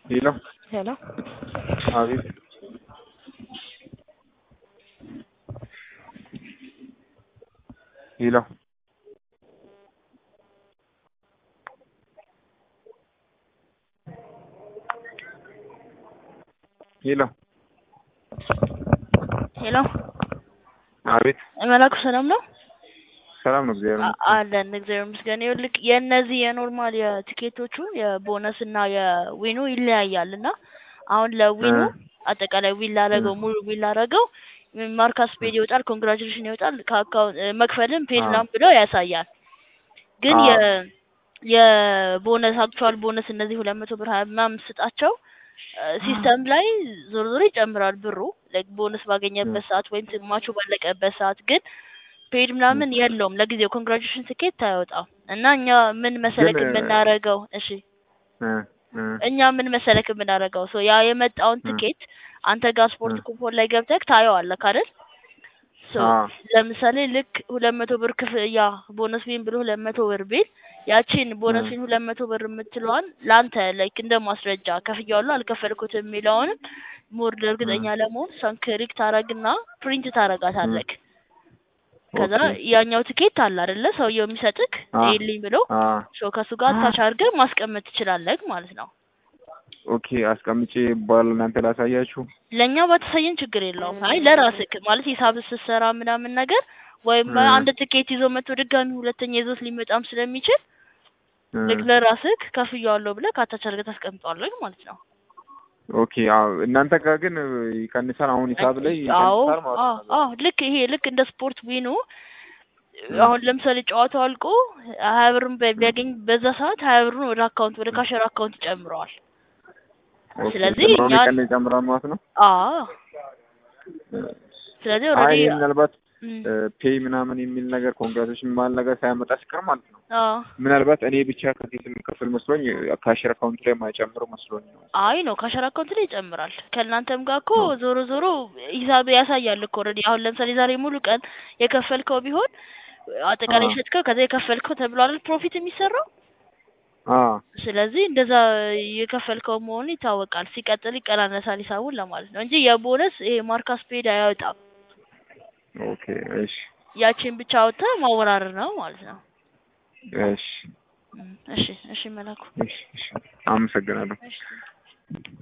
ሄሎ ሄሎ አቤት ሄሎ ሄሎ ሄሎ አቤት መላኩ ሰላም ነው? ሰላም ነው እግዚአብሔር አ- ይመስገን። አለን እግዚአብሔር ይመስገን። ይኸውልህ የእነዚህ የኖርማል የቲኬቶቹ የቦነስ እና የዊኑ ይለያያል እና አሁን ለዊኑ እ አጠቃላይ ዊን ላረገው ሙሉ ዊን ላረገው ማርካስ ፔድ ይወጣል፣ ኮንግራቹሌሽን ይወጣል፣ ከአካውንት መክፈልም ፔድ አ ምናምን ብሎ ያሳያል። ግን አ የ የቦነስ አክቹዋል ቦነስ እነዚህ ሁለት መቶ ብር ሀያ ምናምን ስጣቸው ሲስተም ላይ ዞሮ ዞሮ ይጨምራል ብሩ ላይክ ቦነስ እ ባገኘበት ሰዓት ወይም ማቹ ባለቀበት ሰዓት ግን ፔድ እ ምናምን የለውም ለጊዜው ኮንግራቹሌሽን ትኬት አያወጣም እና እኛ ምን ግን መሰለክ እ የምናረገው እሺ እ እ እኛ ምን መሰለክ የምናረገው ሶ ያ የመጣውን እ ትኬት አንተ ጋር እ ስፖርት ኩፖን ላይ ገብተህ ታየዋለህ አይደል ሶ አ ለምሳሌ ልክ ሁለት መቶ ብር ክፍያ ቦነስ ቢን ብሎ ሁለት መቶ ብር ቢል ያቺን እ ቦነስ ቢን ሁለት መቶ ብር የምትለዋን ለአንተ ላይክ እንደ ማስረጃ ከፍያዋለሁ አልከፈልኩትም የሚለውንም ሞር እ እርግጠኛ ለመሆን እሷን ክሊክ ታረግና ፕሪንት እ ታረጋታለክ ከዛ ኦኬ ያኛው ትኬት አለ አይደለ ሰውየው የሚሰጥክ አ ይልኝ ብሎ አ ሶ ከሱ ጋር አታች አድርገህ ማስቀመጥ ትችላለህ ማለት ነው። ኦኬ አስቀምጬ በኋላ እናንተ ላሳያችሁ። ለእኛ ባታሳየን ችግር የለውም። አይ ለራስክ ማለት ሂሳብ ስትሰራ ምናምን ነገር ወይም እ አንድ ትኬት ይዞ መጥቶ ድጋሚ ሁለተኛ ይዞት ሊመጣም ስለሚችል እ ልክ ለራስክ ከፍያዋለሁ ብለህ ካታች አድርገህ ታስቀምጠዋለህ ማለት ነው። ኦኬ አዎ እናንተ ጋር ግን ይቀንሳል። አሁን ሂሳብ ላይ አዎ ይቀንሳል ማለት አዎ ነው። አዎ ልክ ይሄ ልክ እንደ ስፖርት ዊኑ እ አሁን ለምሳሌ ጨዋታው አልቆ ሀያ ብርን ቢ- ቢያገኝ በዛ ሰዓት ሀያ ብሩን ወደ አካውንት ወደ ካሸር አካውንት ይጨምረዋል። ኦኬ ስለዚህ ጨምሮ እኛ ሊቀንስ ይጨምራል ማለት ነው። አዎ እ ስለዚህ አይ ኦልሬዲ እኔ ምናልባት ፔይ ምናምን የሚል ነገር ኮንግራቶችን የሚባል ነገር ሳያመጣ ሲቀር ማለት ነው። አዎ ምናልባት እኔ ብቻ ከዚህ ስንከፍል መስሎኝ ካሽር አካውንት ላይ ማይጨምሩ መስሎኝ ነው። አይ ነው ካሸር አካውንት ላይ ይጨምራል። ከእናንተም ጋር እኮ ነው። ዞሮ ዞሮ ሂሳብ ያሳያል እኮ ኦልሬዲ። አሁን ለምሳሌ ዛሬ ሙሉ ቀን የከፈልከው ቢሆን አጠቃላይ አ ሸጥከው ከዛ የከፈልከው ተብሎ አይደል ፕሮፊት የሚሰራው። አ ስለዚህ እንደዛ የከፈልከው መሆኑ ይታወቃል። ሲቀጥል ይቀናነሳል ሂሳቡን ለማለት ነው እንጂ የቦነስ ይሄ ማርካስ ፔድ አያወጣም። ኦኬ እሺ ያቺን ብቻ አውጥተህ ማወራረድ ነው ማለት ነው። እሺ እም፣ እሺ እሺ መላኩ እሺ እሺ አመሰግናለሁ። እሺ